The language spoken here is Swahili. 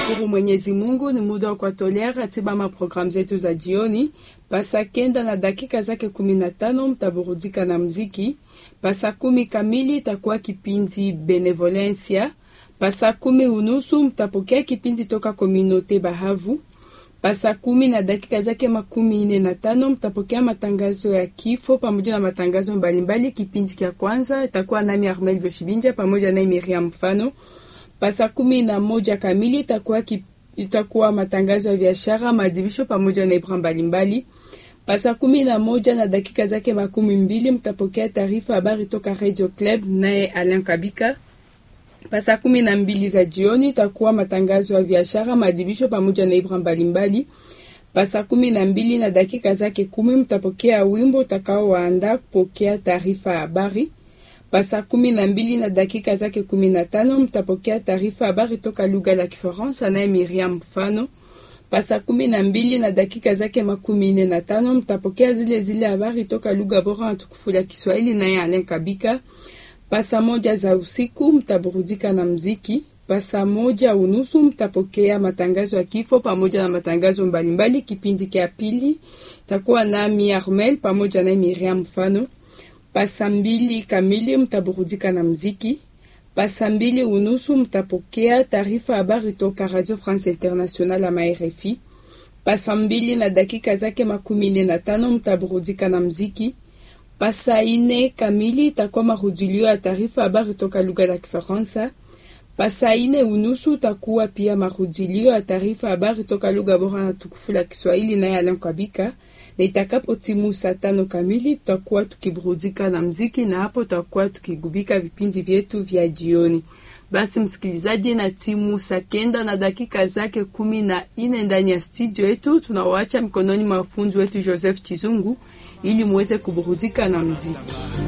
Tunamshukuru Mwenyezi Mungu, ni muda wa kuwatolea ratiba maprogramu zetu za jioni. Pasa kenda na dakika zake kumi na tano mtaburudika na mziki. Pasa kumi kamili itakuwa kipindi Benevolencia. Pasa kumi unusu mtapokea kipindi toka Kominote Bahavu. Pasa kumi na dakika zake makumi ine na tano mtapokea matangazo ya kifo pamoja na matangazo mbalimbali. Kipindi cha kwanza itakuwa nami Armel Boshibinja pamoja na Miriam Mfano. Pasa kumi na moja kamili itakuwa ki, itakuwa matangazo ya biashara, maadhibisho pamoja na ibra mbalimbali. Pasa kumi na moja na dakika zake makumi mbili mtapokea taarifa habari toka Radio Club naye Alain Kabika. Pasa kumi na mbili za jioni itakuwa matangazo ya biashara, maadhibisho pamoja na ibra mbalimbali. Pasa kumi na mbili na dakika zake kumi mtapokea wimbo utakao waanda kupokea taarifa ya habari. Pasa kumi na mbili na dakika zake kumi na tano mtapokea taarifa habari toka lugha la Kifaransa naye Miriam Mfano. Pasa kumi na mbili na dakika zake makumi nne na tano mtapokea zile zile habari toka lugha bora na tukufu la Kiswahili naye Alain Kabika. Pasa moja za usiku mtaburudika na mziki. Pasa moja unusu mtapokea matangazo ya kifo pamoja na matangazo mbalimbali. Kipindi kia pili takuwa nami Armel pamoja na Miriam Mfano. Pasa mbili kamili mtaburudika na mziki. Pasa mbili unusu mtapokea taarifa habari toka Radio France International ama RFI. Pasa mbili na dakika zake makumi nne na tano mtaburudika na mziki. Pasa ine kamili itakuwa marudilio ya taarifa habari toka lugha la Kifaransa. Pasa ine unusu utakuwa pia marudilio ya taarifa habari toka lugha bora na tukufu la Kiswahili naye Alain Kabika na itakapo timu saa tano kamili tutakuwa tukiburudika na mziki, na hapo tutakuwa tukigubika vipindi vyetu vya jioni. Basi msikilizaji, na timu saa kenda na dakika zake kumi na ine ndani ya studio yetu, tunawaacha mikononi mwa fundi wetu Joseph Chizungu ili muweze kuburudika na mziki.